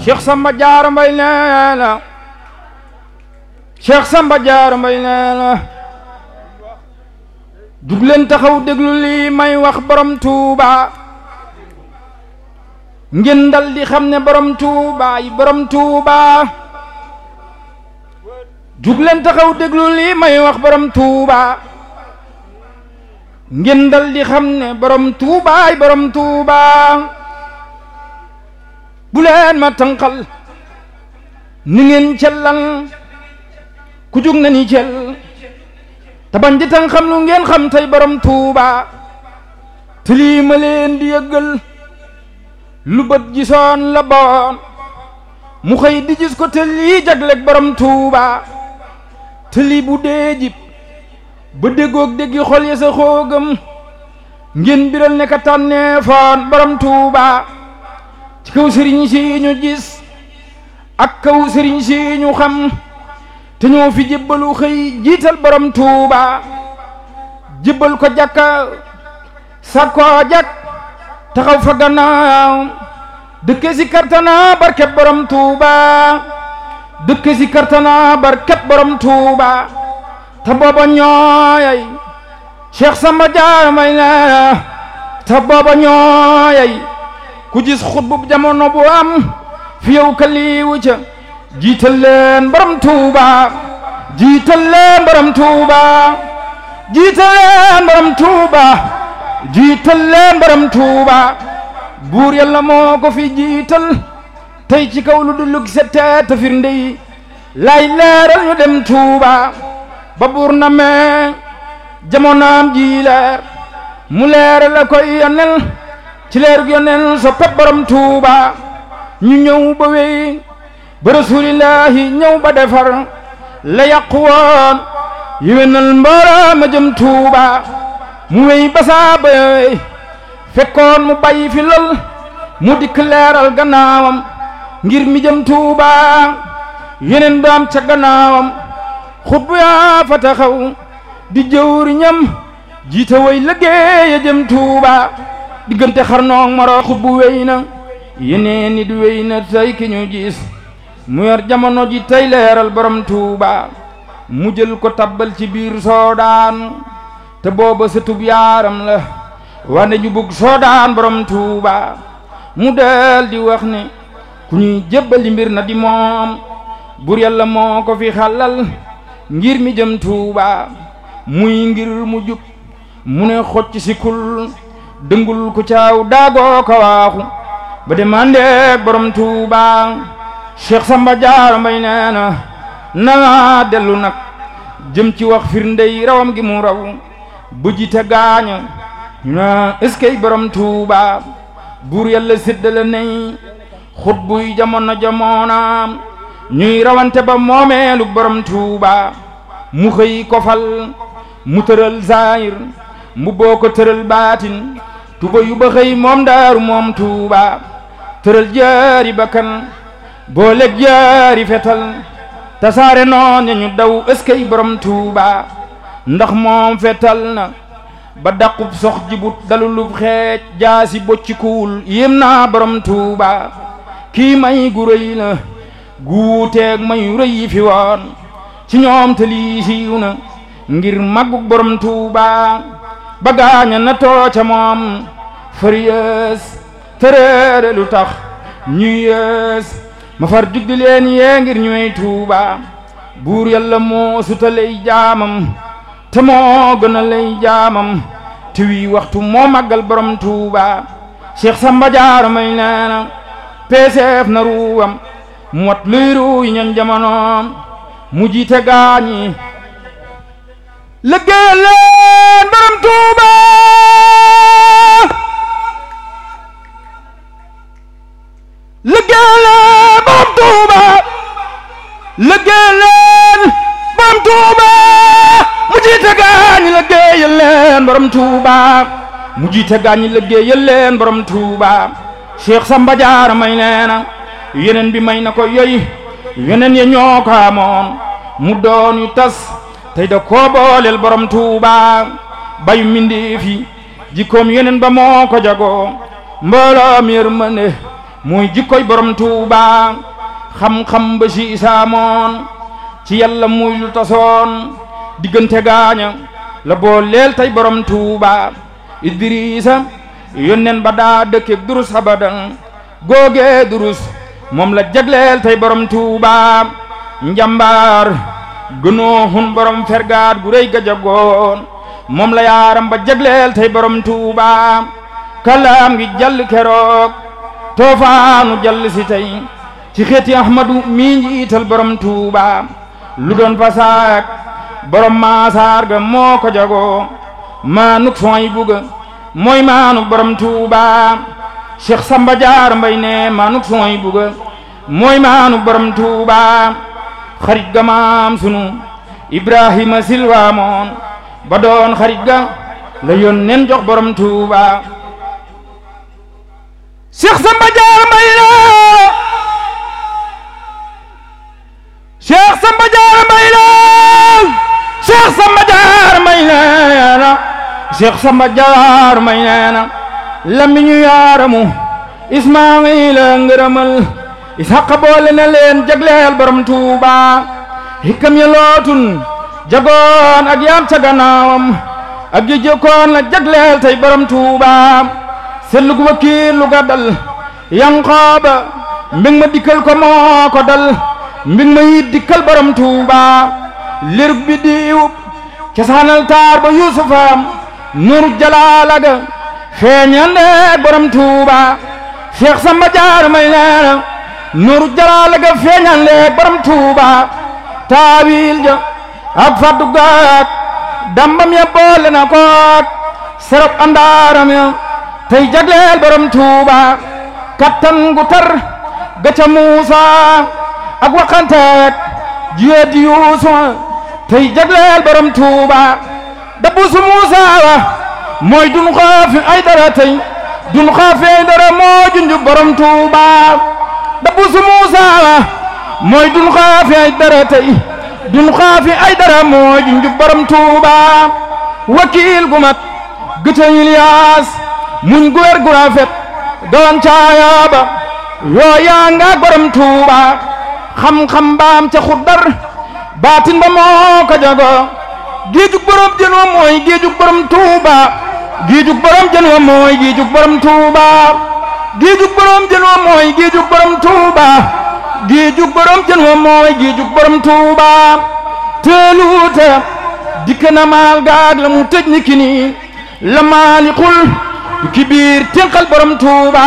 Cheikh Samba Diarra Mbaye nee na Cheikh Samba Diarra Mbaye nee na jug leen taxaw déglu lii may wax borom Touba ngeen dal di xam ne borom Touba yi borom Touba jug leen taxaw déglu lii may wax borom Touba ngeen dal di xam ne borom Touba yi borom Touba bu leen ma tànqal ni ngeen cellal ku jug na ni cell te bañ di tan xam lu ngeen xam tey borom Touba te lii ma leen di yëggal lu bët gisoon la boon mu xëy di gis ko te lii jagleeg borom Touba te lii bu dee jib ba déggoog déggi xol ya sa xoogam ngeen biral ne ka tànneefoon borom Touba ci kaw sëriñ si ñu gis ak kaw sëriñ si ñu xam te ñoo fi jébbalu xëy jiital borom Touba jébbal ko jàkka sakkoo jak taxaw fa gannaaw dëkke si kartana barket borom Touba dëkke si kartana barket borom Touba te booba ñooyay Cheikh Samba Diarra Mbaye nee te booba ñooyay ku gis xutbu jamono bu am fi yow kaliwu ca jiital leen borom Touba jiital leen borom Touba jiital leen borom Touba jiital leen borom Touba buur yàlla moo ko fi jiital tey ci kaw lu dul sette te firnde yi lay leeral ñu dem Touba ba buur na mee jamonaam ji leer mu leeral la koy yonel ci leer gu yonel so pep borom Touba ñu ñëw ba wey ba rasulillahi ñëw ba defar la yàqu woon yéwénal mbooloo ma jëm Touba mu wey basaa ba wey fekkoon mu bàyyi fi lol mu dikk leeral gannaawam ngir mi jëm Touba yeneen daam ca gannaawam xutbu yaa fa taxaw di jëwriñam jiite way liggéeya jëm Touba diggante xarnoog moro xutbu wey na yeneen nit wey na tey ki ñu gis mu yor jamono ji tey leeral borom Touba mu jël ko tabbal ci biir soodaan te booba sëtub yaaram la wane ñu bugg soodaan borom Touba mu del di wax ne ku ñuy jébbali mbir na di moom bur yàlla moo ko fi xalal ngir mi jëm Touba muy ngir mu jub mu ne xocc si kul dëngul ku caaw daagoo ko waaxu ba demandeeg borom Touba Cheikh Samba Diarra Mbaye nee na na dellu nag jëm ci wax firndey rawam gi mu raw bu jite gaaña ñu na est-ce que borom Touba buur yàlla séddale nay xut buy jamono jamonaam ñuy rawante ba moomeelu borom Touba mu xëy ko fal mu tëral zahir mu boo ko tëral baatin tuba yu ba xëy moom daaru moom Touba tëral jaari bakkan booleeg jaari fetal tasaare noon ñu daw ëskay borom Touba ndax moom fetal na ba daqub sox jibut dalulub xeej jaasi boccikuwul yéem naa borom Touba kii may gu rëy la guuteeg mayu rëy yi fi woon ci ñoom te lii siiw na ngir màggug borom Touba ba gaaña na tooca moom fariyees tëreere lu tax ñuy yees ma far jugdi leen yee ngir ñuy Touba buur yàlla moo sutaley jaamam te moo gën a lay jaamam te wii waxtu moo màggal borom Touba Cheikh Samba Diarra Mbaye nee na peeseef na ruwam mu wat luy ruu yi ñoon jamonoom mu jiite gaañi liggéeyal leen borom Touba liggéeyal leen borom Touba liggéeyal leen borom Touba mu jiite gaañi liggéeyal leen borom Touba mu jiite gaañi liggéeyal leen borom Touba Cheikh Samba Diarra Mbaye nee na yeneen bi may na ko yoy yeneen ya ñoo ko amoon mu doon yu tas tey da koo booleel borom Touba bayu mindeef yi jikkoom yeneen ba moo ko jagoo mbooloo mi yërmande mooy jikkoy borom tuuba xam-xam ba si isaamoon ci yàlla muy lu tasoon diggante gaaña la boo leel tey borom tuuba idrisa yónneen ba daa dëkke durus abadan googee durus moom la jagleel tey borom tuuba njambaar gënoo hun borom fergaat gu rëy ga jagoon moom la yaaram ba jagleel tey borom tuuba kalaam gi jàll keroog toofaanu jàll si tey ci xeeti ahmadu mii njiital borom tuuba lu doon fasaak borom maasaar ga moo ko jagoo maanuk sooy buga mooy maanuk borom tuuba cheikh samba jaar mbay ne maanuk sooy buga mooy maanuk borom tuuba xarit ga maam sunu ibrahima silwa moon ba doon xarit ga la yónneen jox borom tuuba cheikh samba jaar mbay ne cheikh samba jaar mbay ne cheikh samba jaar mbay neena cheikh samba jaar mbay neena lamiñu yaaramu ismaila ngërëmal ishaqa boole na leen jagleel borom tuuba hikkam ya lootun jagoon ak yaam ca gannaawam ak ji jëkkoon la jagleel tey borom tuuba sellug wakiil lu ga dal yanqooba mbing ma dikkal ko moo ko dal mbing ma yit dikkal borom tuuba lirug bi diiwub cosaanal taar ba yuusufaam nuuru jalaalaga feeñande borom tuuba cheikh samba jaar may neena nuuru jalaalaga feeñande borom tuuba taawil ja ak faddu gaak dambam ya boole na kook serop andaaram ya tey jagleel borom tuuba kattan gu tar gaca muusa ak waxanteek jiyeedi yuusufa tey jagleel borom tuuba dabbu su muusa wa mooy dun xaafi ay dara tey dun xaafi ay dara moo junju borom tuuba dabbu su muusa wa mooy dun xaafi ay dara tey dun xaafi ay dara moo junju borom tuuba wakiil gu mat gëca Iliyaas muñ gu wér gu rafet doon caayaaba yooyaa nga borom tuuba xam-xam baam ca xuddar baatin ba moo ko jago géejug borom jën wa mooy géejug borom tuuba géejug borom jën wa mooy géejug borom tuuba géejug borom jën wa mooy géejug borom tuuba géejug borom jën wa mooy géejug borom tuuba teeluuta dikk na maal gaag la mu tëj ni kini la maalikul ki biir tenqal borom tuuba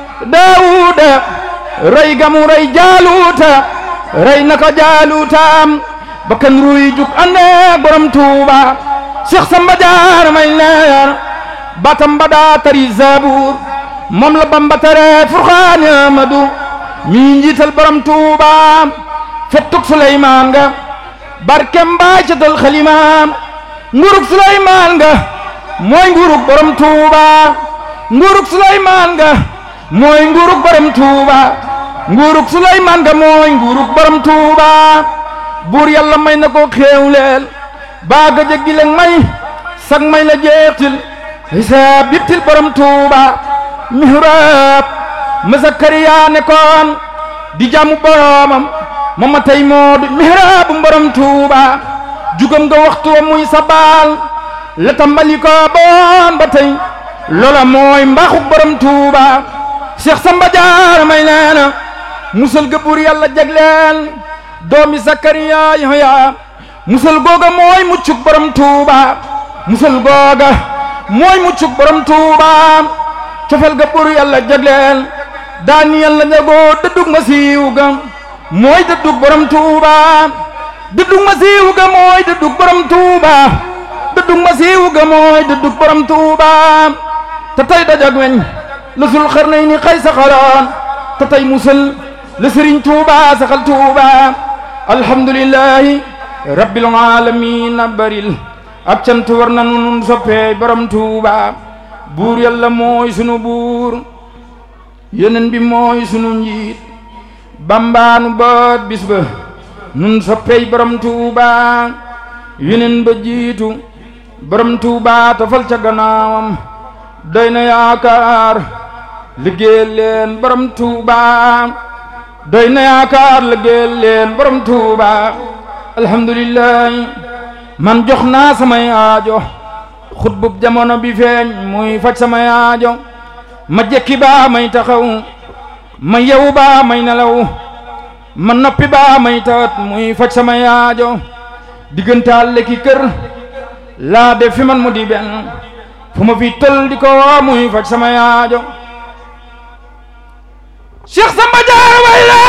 daawuda rey gamu rey jaaluuta rey na ko jaaluutaam bakkan ruy juk ande borom tuuba Cheikh Samba Jaar may leer batam bada tari zabur moom la Bamba tere Furxaan Amadu mi njiital borom tuuba fettuk Suleymaan nga barkem baay catal xalimaam nguruk Suleymaan nga mooy nguruk borom tuuba nguruk Suleymaan nga mooy nguruk borom tuuba nguruk Suleymaan nga mooy nguruk borom tuuba buur yàlla may na ko xéewleel baaga jéggi leen may sag may la jeextil hisaab yittil borom tuuba mihrab ma Zakariya nekkoon di jaamu boromam moom ma tey moo di mihraabu borom tuuba jugam nga waxtu wa muy sabaal la tàmbali ko boon ba tey loola mooy mbaaxu borom tuuba Cheikh Samba Jaar may neena musal ga buur yàlla jagleel doomi Zakariya Yahya musal googa mooy muccuk borom tuuba musal googa mooy muccuk borom tuuba cofel ga buur yàlla jagleel daani yàlla jagoo dëddug ma siiw ga mooy dëddug borom tuuba dëddug ma siiw ga mooy dëddug borom tuuba dëddug ma siiw ga mooy dëddug borom tuuba te tey dajag weñ la sul xarnay ni xay saxaroon te tey musal la sëriñ tuuba saxal tuuba alhamdulillahi rabbil alamin baril ab cant war na nun soppee borom tuuba buur yàlla mooy sunu buur yeneen bi mooy sunu njiit bambaanu boot bis ba nun soppey borom tuuba yeneen ba jiitu borom tuuba tafal ca gannaawam doy na yaakaar liggéeyal leen borom Touba doy na yaakaar liggéeyal leen borom Touba alhamdulillah man jox naa samay aajo xutbub jamono bi feeñ muy faj samay aajo ma jekki baa may taxaw ma yew baa may nelaw ma noppi baa may tawat muy faj samay aajo diggantaal lekki kër laa def fi man mu di benn fu ma fi tël di ko woo muy faj samay aajo Cheikh Samba Diarra way la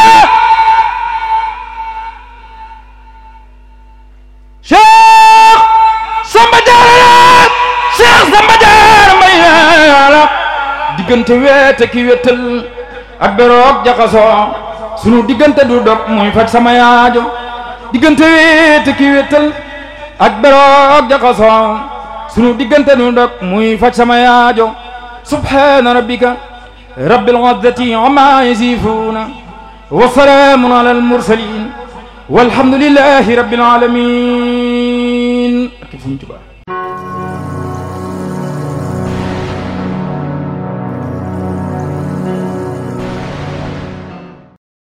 Cheikh Samba Diarra Cheikh Samba Diarra may la diggante weete ki wéttal ak beroog jaxasoo sunu diggante du dog muy faj samay aajo diggante weete ki wéttal ak beroog jaxasoo sunu diggante du dog muy faj samay aajo subhaana rabbika rabbil izzati amma yasifuuna wa salaamun ala al mursalin walhamdulillahi rabbil alamin ak Sëriñ Tuubaa